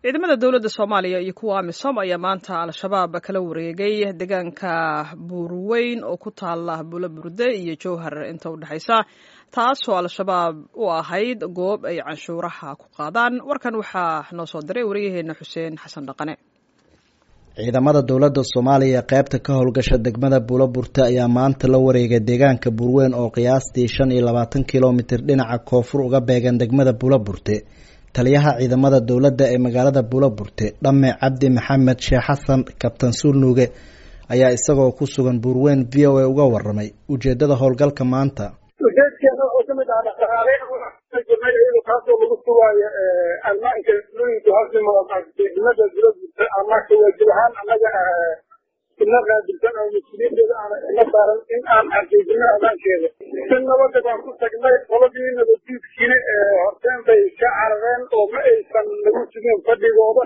ciidamada dowladda soomaaliya iyo kuwa amisom ayaa maanta al-shabaab kala wareegay deegaanka buurweyn oo ku taala bulo burde iyo jowhar inta u dhexaysa taasoo al-shabaab u ahayd goob ay canshuuraha ku qaadaan warkan waxaa noo soo diray wariyaheena xuseen xasan dhaqane ciidamada dowladda soomaaliya ee qaybta ka howlgasha degmada buulo burte ayaa maanta la wareegay deegaanka buurweyn oo qiyaastii shan iyo labaatan kilomitir dhinaca koonfur uga beegan degmada buulo burte taliyaha ciidamada dowladda ee magaalada buulo burte dhamme cabdi maxamed sheekh xasan kabtan suulnuuge ayaa isagoo ku sugan buurweyn v o a uga waramay ujeedada howlgalka maanta ujeedkeena oo kamid ah dhaqaale kaasoo lagu sugaayo almaanka looyinka hoosdegmada buulo burte ama kawaajib ahaan annaga ina qaabilsan oo mas-uuliyadeeda aan ina saaran in aan xaqiijino amaankeeda si nabada baan ku tagnay qoladii nabaddiidkiina horteen bay ka carareen oo ma aysan nagu sugin fadhigooda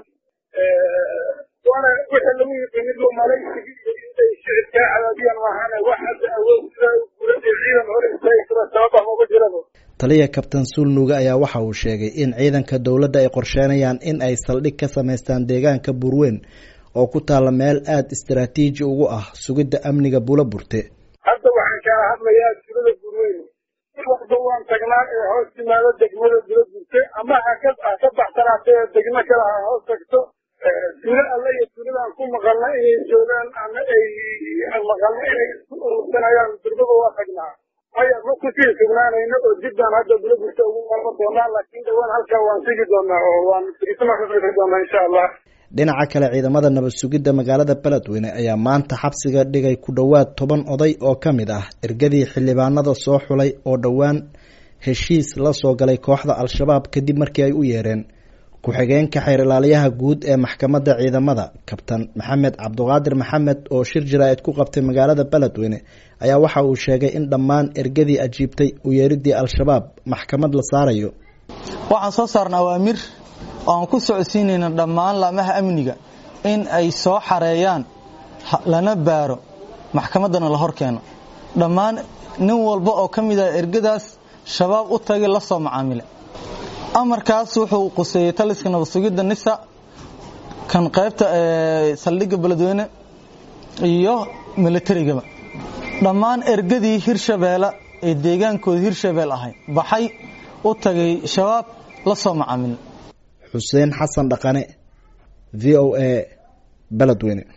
waana wixii lagu yiqiinid malaysigii iyo intay shicibkaa cadaadiyaan maahane wax hadda awood sida guulada ciidan hore istaagi karo sababa maba jiraba taliya kabtan suulnuuge ayaa waxa uu sheegay in ciidanka dowladda ay qorsheenayaan in ay saldhig ka samaystaan deegaanka buurweyn oo ku taalla meel aada istaraatiiji ugu ah sugidda amniga buulo burte hadda waxaan kaala hadlayaa tulada burweyn waxba waan tagnaa ee hoos timaado degmada buulo burte ama haka ha ka baxsanaatee degmo kale ha hoos tagto tuulo alle iyo tuuladaan ku maqalna inay joogaan ama ay maqalna inay isku urursanayaan durbaba waa tagnaa maya ma kusii sugnaanayno oo jibbaan hadda buulo burte ugu marma doonaa laakiin dhawaan halkaa waan sigi doonaa oo waan firisama ka fikri doonaa insha allah dhinaca kale ciidamada nabad sugidda magaalada beledweyne ayaa maanta xabsiga dhigay ku dhowaad toban oday oo ka mid ah ergadii xildhibaanada soo xulay oo dhowaan heshiis la soo galay kooxda al-shabaab kadib markii ay u yeereen ku-xigeenka xeer ilaaliyaha guud ee maxkamadda ciidamada kabtan maxamed cabduqaadir maxamed oo shir jaraa'id ku qabtay magaalada beledweyne ayaa waxa uu sheegay in dhammaan ergadii ajiibtay u yeeridii al-shabaab maxkamad la saarayo waxaan soo saarna awaamir oo aan ku socodsiinayna dhammaan laamaha amniga in ay soo xareeyaan lana baaro maxkamaddana la hor keeno dhammaan nin walba oo ka mid ah ergadaas shabaab u tagay la soo macaamile amarkaas wuxuu quseeyey taliska nabad sugidda nisa kan qaybta saldhigga beledweyne iyo militarigaba dhammaan ergadii hirshabeelle ee deegaankooda hirshabeel ahay baxay u tagay shabaab la soo macaamile xuseen xasan dhaqane v o a beledweyne